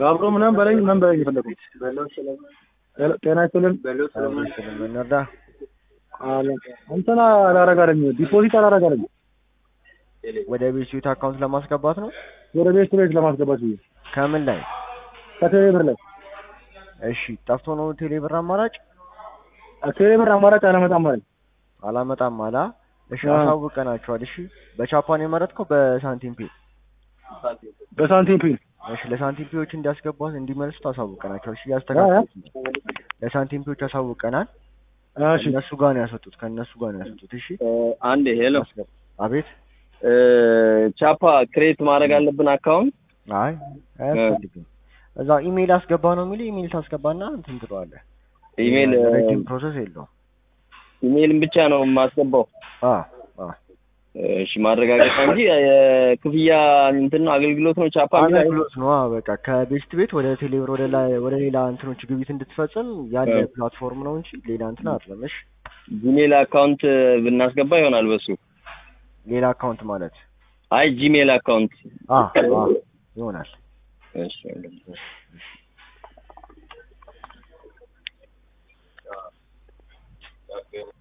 ጋብሮ ምናምን በለኝ ምናምን በለኝ የፈለጉት ጤና ይስጥልን ስለምንረዳ እንትና አላረጋለኝ ዲፖዚት አላረጋለኝ ወደ ቤት ስዊት አካውንት ለማስገባት ነው። ወደ ቤት ቤት ለማስገባት ብዬ ከምን ላይ? ከቴሌ ብር ላይ እሺ ጠፍቶ ነው ቴሌ ብር አማራጭ ቴሌ ብር አማራጭ አላመጣም ማለት አላመጣም አላ። እሺ አዎ። አሳውቀናቸዋል። እሺ በቻፓን የመረጥከው በሳንቲም ፔ በሳንቲም ፒን እሺ ለሳንቲም ፔዎች እንዲያስገባት እንዲመልሱት አሳውቀናቸዋል። እሺ ያስተካክሉት ነው። ለሳንቲም ፔዎች አሳውቀናል። እሺ ከእነሱ ጋር ነው ያስወጡት። ከእነሱ ጋር ነው ያስወጡት። እሺ አንዴ ሄሎ አስገባ። አቤት እ ቻፓ ክሬት ማድረግ አለብን አካውንት አይ አያስፈልግም። እዛ ኢሜይል አስገባ ነው የሚል ኢሜይል ታስገባና እንትን ትለዋለህ። ኢሜል ረጅም ፕሮሰስ የለውም። ኢሜይልን ብቻ ነው የማስገባው። አ አ እሺ ማረጋገጫ እንጂ የክፍያ እንትን ነው አገልግሎት ነው ቻፓ የሚለው አገልግሎት ነው። አዎ፣ በቃ ከቤስት ቤት ወደ ቴሌብር ወደ ላይ ወደ ሌላ እንትኖች ግብይት እንድትፈጽም ያለ እ። ፕላትፎርም ነው እንጂ ሌላ እንትን አይደለም። እሺ ጂሜል አካውንት ብናስገባ ይሆናል በሱ ሌላ አካውንት ማለት አይ ጂሜል አካውንት አ አ ይሆናል። እሺ እሺ